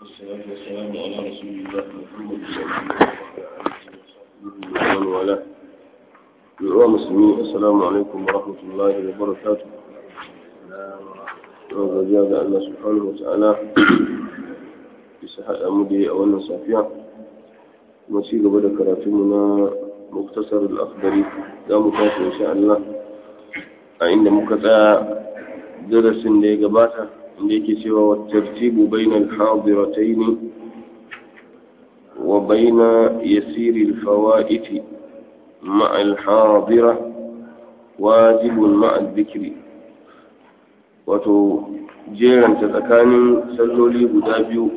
والصلاة والسلام على رسول الله محمد ومن والاه يا مسلمين السلام عليكم ورحمة الله وبركاته وجزاء الله سبحانه وتعالى بصحة أمدي أولا صافية وشي قبل كراتمنا مختصر الأخضري لا مكافئ إن شاء الله عند مكتا درس اللي قباته inda yake cewa wattartibu bainal hadiratayn wa baina yasiri alfawaiti ma'a alhadira wajibun ma'a dhikri wato jeranta tsakanin salloli guda biyu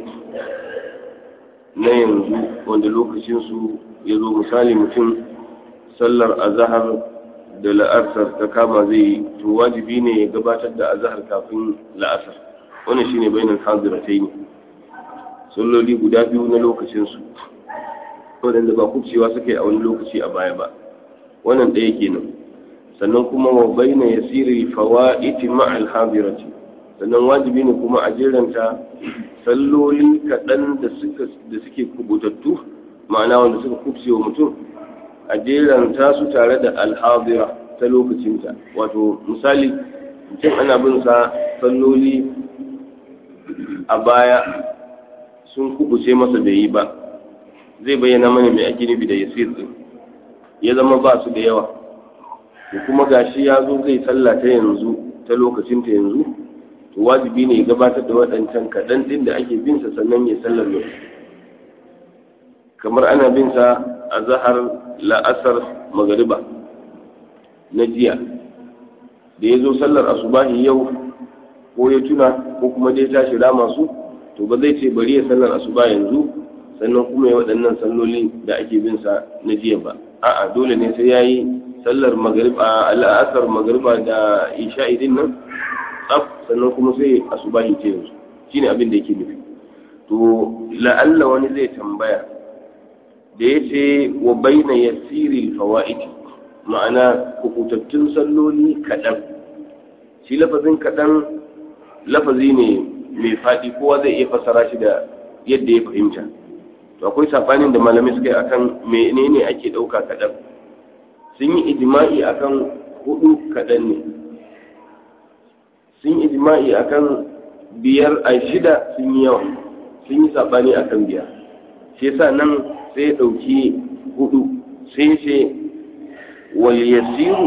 na yanzu wanda lokacinsu ya zo misali mutum sallar azahar da la'asar ta kama zai to wajibi ne ya gabatar da azahar kafin la'asar wannan shine bainal hadiratai ne salloli guda biyu na lokacinsu waɗanda ba kubcewa suka yi a wani lokaci a baya ba wannan ɗaya kenan sannan kuma wa baina yasiri fawaiti ma'al hadirati sannan wajibi ne kuma a jeranta salloli kaɗan da suke kubutattu ma'ana wanda suka kubce wa mutum a jeranta su tare da alhadira ta lokacinta wato misali mutum ana bin sa salloli a baya sun kubuce masa da yi ba zai bayyana mana mai ake nufi da yasir din ya zama ba su da yawa da kuma gashi ya zo zai sallah ta yanzu ta lokacin ta yanzu to wajibi ne ya gabatar da waɗancan kaɗan ɗin da ake bin sa sannan ya sallar yau kamar ana bin sa a zahar la'asar magariba na jiya da ya zo sallar asubahi yau ko ya tuna ko kuma dai tashi rama su to ba zai ce bari ya sallar asuba yanzu sannan kuma ya waɗannan salloli da ake bin sa na jiya ba a'a dole ne sai yayi sallar magriba al'asar magriba da isha'i din nan tsaf sannan kuma sai asubahi ce yanzu shine abin da yake nufi to la'alla wani zai tambaya da ya ce wa baina yasiri fawaid ma'ana hukutattun salloli kaɗan shi lafazin kaɗan lafazi ne mai faɗi kowa zai iya fassara shi da yadda ya fahimta to akwai saɓanin da malamai suka yi akan menene ake ɗauka kaɗan sun yi ijima'i akan hudu kaɗan ne sun yi ijima'i akan biyar a shida sun yi yawa sun yi saɓani akan biyar shi yasa nan sai ya ɗauki hudu sai ce wal yasiru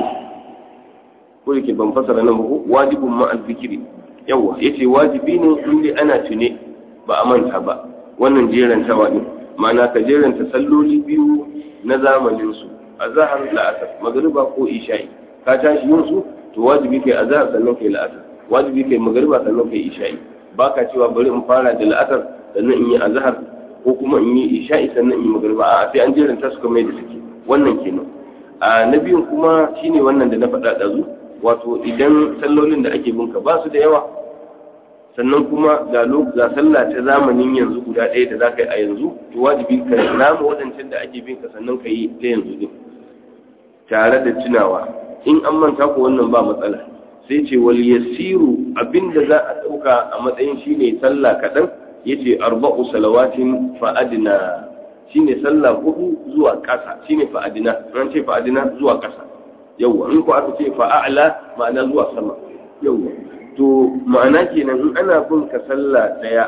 ko yake ban fasara nan ba wajibun ma'al zikiri yawa yace wajibi ne in dai ana tune ba a manta ba wannan jerantawa ne ma'ana ka jeranta salloli biyu na zamanin su azhar la'asar magriba ko isha'i ka tashi yin su to wajibi kai azhar sannan kai la'asar wajibi kai magriba sannan kai isha'i baka cewa bari in fara da la'asar sannan in yi azhar ko kuma in yi isha'i sannan in yi magriba a'a sai an jeranta su kamar yadda suke wannan kenan a na biyun kuma shine wannan da na faɗa ɗazu wato idan sallolin da ake binka ba su da yawa sannan kuma ga ga sallah ta zamanin yanzu guda ɗaya da za ka yi a yanzu to wajibi ka rama waɗancan da ake binka sannan ka yi ta yanzu din tare da tunawa in an manta ko wannan ba matsala sai ce wal yasiru abinda za a ɗauka a matsayin shine sallah kaɗan yace arba'u salawatin fa adna shine sallah hudu zuwa ƙasa shine fa adna ran ce fa adna zuwa ƙasa yawwa in ko aka ce fa'a'la ma'ana zuwa sama yawwa to ma'ana kenan in ana bin ka sallah daya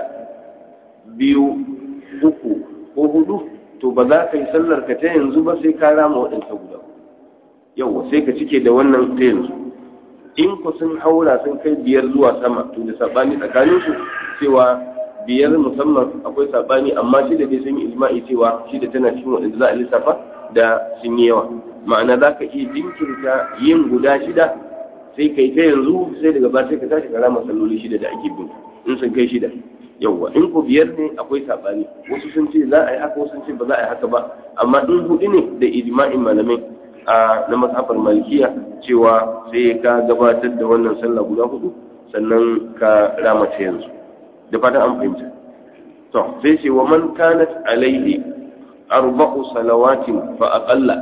biyu uku ko hudu to ba za ka yi sallar ka ta yanzu ba sai ka rama waɗansa guda yawwa sai ka cike da wannan ta yanzu in ku sun haura sun kai biyar zuwa sama to da sabani tsakanin su cewa biyar musamman akwai sabani amma shi da dai sun yi ijma'i cewa shi da tana cikin waɗanda za a lissafa da sun yi yawa ma'ana za ka iya jinkirta yin guda shida sai kai ta yanzu sai daga ba sai ka tashi kara masalloli shida da ake bin in sun kai shida yawwa in ko biyar ne akwai sabani wasu sun ce za a yi haka wasu sun ce ba za a yi haka ba amma in hudu ne da ijma'in malamai a na mazhabar malikiya cewa sai ka gabatar da wannan sallah guda hudu sannan ka rama ta yanzu da fatan an fahimta to sai ce wa man kanat alaihi arba'u salawatin fa aqalla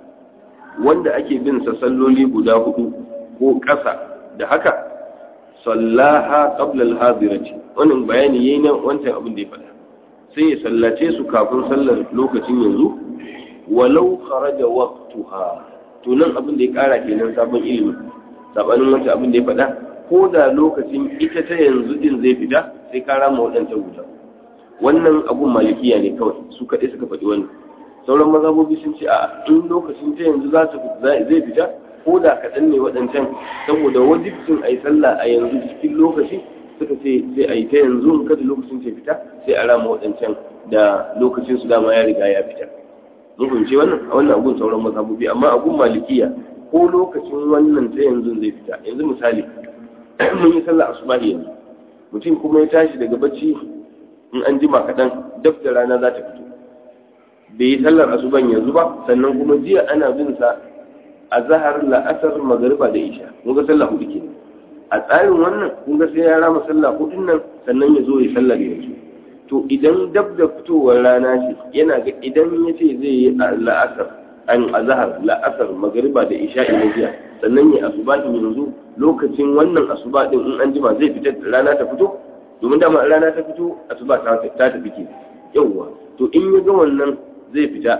wanda ake bin sa salloli guda hudu ko ƙasa da haka sallaha qabla al-hadirati wannan bayani yayin nan wancan abin da ya faɗa sai ya sallace su kafin sallar lokacin yanzu walau kharaja waqtuha to nan abin da ya kara kenan sabon ilimi sabanin wata abin da ya faɗa ko da lokacin ita ta yanzu din zai fita sai ka rama waɗancan wuta wannan abun malikiya ne kawai su kaɗai suka faɗi wannan sauran mazhabobi sun ce a in lokacin ta yanzu za zai fita ko da kaɗan ne waɗancan saboda wajibcin a yi sallah a yanzu cikin lokaci suka ce sai a yi ta yanzu in kada lokacin ta fita sai a rama waɗancan da lokacin su dama ya riga ya fita mun fahimci wannan a wannan abun sauran mazhabobi amma abun malikiya ko lokacin wannan ta yanzu zai fita yanzu misali mun yi sallah asubahi yanzu mutum kuma ya tashi daga bacci in an jima kaɗan dab da rana za ta fito bai yi sallar asuban yanzu ba sannan kuma jiya ana bin sa a zahar la'asar magariba da isha mun ga sallah hudu kenan a tsarin wannan kun ga sai ya rama sallah hudun nan sannan ya zo ya sallar yanzu to idan dab da fitowar rana ce yana ga idan ya ce zai yi la'asar an azhar la'asar magariba da isha ina jiya sannan ya asubahin yanzu lokacin wannan asuba din in an jima zai fita rana ta fito domin dama rana ta fito asuba ta tafi ke yawwa to in ya ga wannan zai fita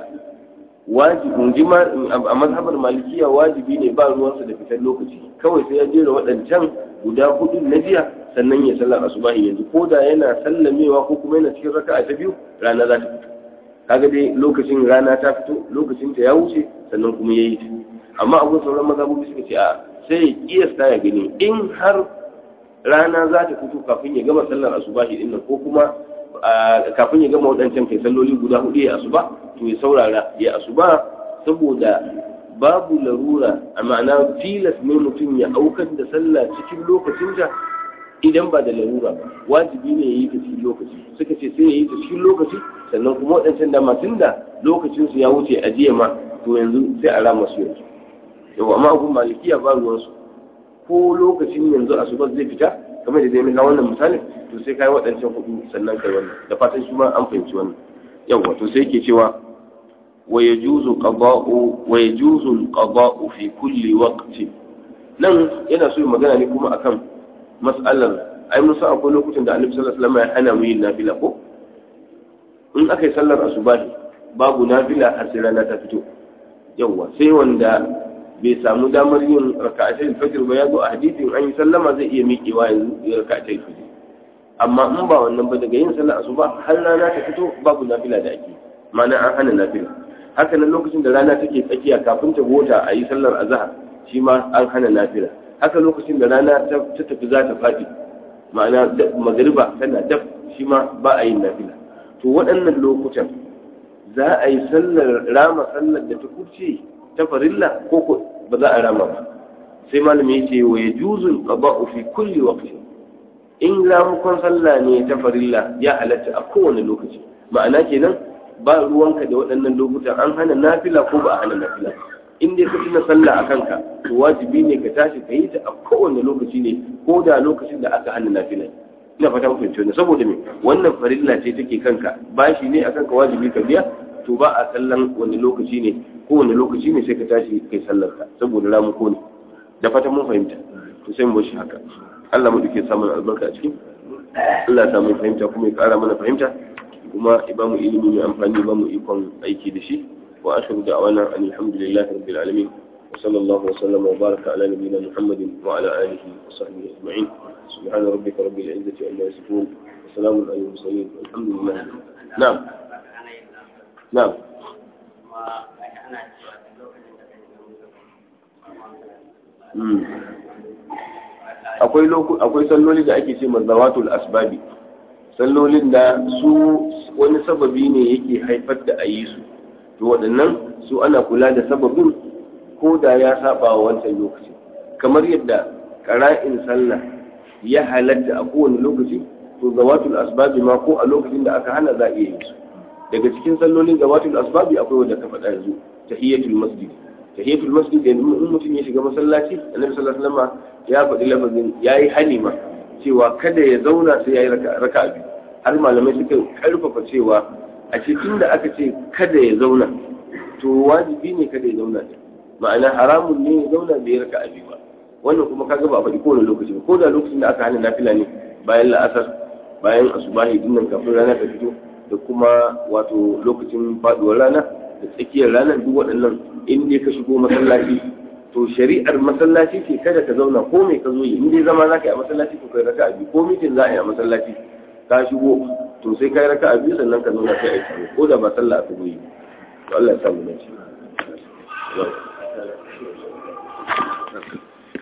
wajibin jima a mazhabar malikiya wajibi ne ba ruwansa da fitar lokaci kawai sai ya jera waɗancan guda hudu na jiya sannan ya sallar asubahi yanzu ko da yana sallamewa ko kuma yana cikin raka'a ta biyu rana za ta fito kaga dai lokacin rana ta fito lokacin ta ya wuce sannan kuma yayi ta amma abun sauran mazhabobi suka ce a sai ya kiyasta ya gani in har rana za ta fito kafin ya gama sallar asubahi din nan ko kuma kafin ya gama waɗancan kai salloli guda hudu ya asuba to ya saurara ya asuba saboda babu larura a ma'ana tilas ne mutum ya aukar da sallah cikin lokacinta idan ba da larura ba wajibi ne ya yi ta cikin lokaci suka ce sai ya yi ta cikin lokaci sannan kuma waɗancan dama tun da lokacinsu ya wuce a jiya ma to yanzu sai a rama su yanzu yau amma abun malikiya ba ruwansu ko lokacin yanzu asuba zai fita kamar da dai na wannan misalin to sai kai waɗancan hudu sannan kai wannan da fatan shi ma an fahimci wannan yawa to sai yake cewa wa yajuzu qada'u wa yajuzu al-qada'u fi kulli waqtin nan yana so magana ne kuma akan mas'alar ai mun san akwai lokutan da Annabi sallallahu alaihi wasallam ya hana mu yin nafila ko in aka yi sallar asubahi babu nafila har sai rana ta fito yawa sai wanda bai samu damar yin raka'atul fajr ba ya zo a hadisin an yi sallama zai iya miƙewa yanzu ya raka'atul fajr amma in ba wannan ba daga yin sallar asuba har rana ta fito babu nafila da ake ma'ana an hana nafila haka nan lokacin da rana take tsakiya kafin ta gota a yi sallar azhar shi ma an hana nafila haka lokacin da rana ta tafi za ta faɗi ma'ana magariba tana daf shi ma ba a yin nafila to waɗannan lokutan za a yi sallar rama sallar da ta kurce ta farilla ko ko ba za a rama ba sai malami ya ce wa ya juzul qada'u fi kulli waqtin in ramukon sallah ne ta farilla ya halatta a kowane lokaci ma'ana kenan ba ruwanka da waɗannan lokutan an hana nafila ko ba a hana nafila in dai ka tuna sallah a kanka to wajibi ne ka tashi ka yi ta a kowane lokaci ne ko da lokacin da aka hana nafila ina fata mun fahimci wannan saboda me wannan farilla ce take kanka bashi ne akan ka wajibi ka biya to ba a sallan wani lokaci ne ko wani lokaci ne sai ka tashi kai sallar ka saboda ramuko ne da fatan mun fahimta to sai mu bar shi haka Allah mu duke samun albarka a cikin Allah ya samu fahimta kuma ya kara mana fahimta kuma ya bamu ilimi mai amfani ba mu ikon aiki da shi wa akhiru da'wana alhamdulillahi rabbil alamin wa sallallahu wa sallama wa baraka ala nabiyyina muhammadin wa ala alihi wa sahbihi ajma'in subhana rabbika rabbil izzati amma yasifun wa salamun alal mursalin walhamdulillah na'am na'am akwai akwai salloli da ake ce mazawatul asbabi sallolin da su wani sababi ne yake haifar da a yi su to waɗannan su ana kula da sababin ko da ya saba wa wancan lokaci kamar yadda ƙara'in sallah ya halatta a kowane lokaci to zawatul asbabi ma ko a lokacin da aka hana za a iya yi su daga cikin sallolin zawatul asbabi akwai wanda ka faɗa yanzu tahiyatul masjid tahiyatul masjid da in mutum ya shiga masallaci annabi sallallahu alaihi wasallam ya faɗi lafazin yayi halima cewa kada ya zauna sai yayi raka'a biyu har malamai suka karfafa cewa a cikin da aka ce kada ya zauna to wajibi ne kada ya zauna ma'ana haramun ne ya zauna bai raka'a biyu ba wannan kuma kaga ba a faɗi kowane lokaci ba ko da lokacin da aka hana nafila ne bayan la'asar bayan asubahi dinnan kafin rana ta fito da kuma wato lokacin faduwar rana da tsakiyar ranar duk waɗannan in dai ka shigo masallaci to shari'ar masallaci ce kada ka zauna ko mai ka zo yi in dai zama za ka yi a masallaci to kai raka biyu ko mitin za a yi a masallaci ka shigo to sai kai raka biyu sannan ka zauna kai aiki ko da ba sallah aka zo yi to Allah ya samu dace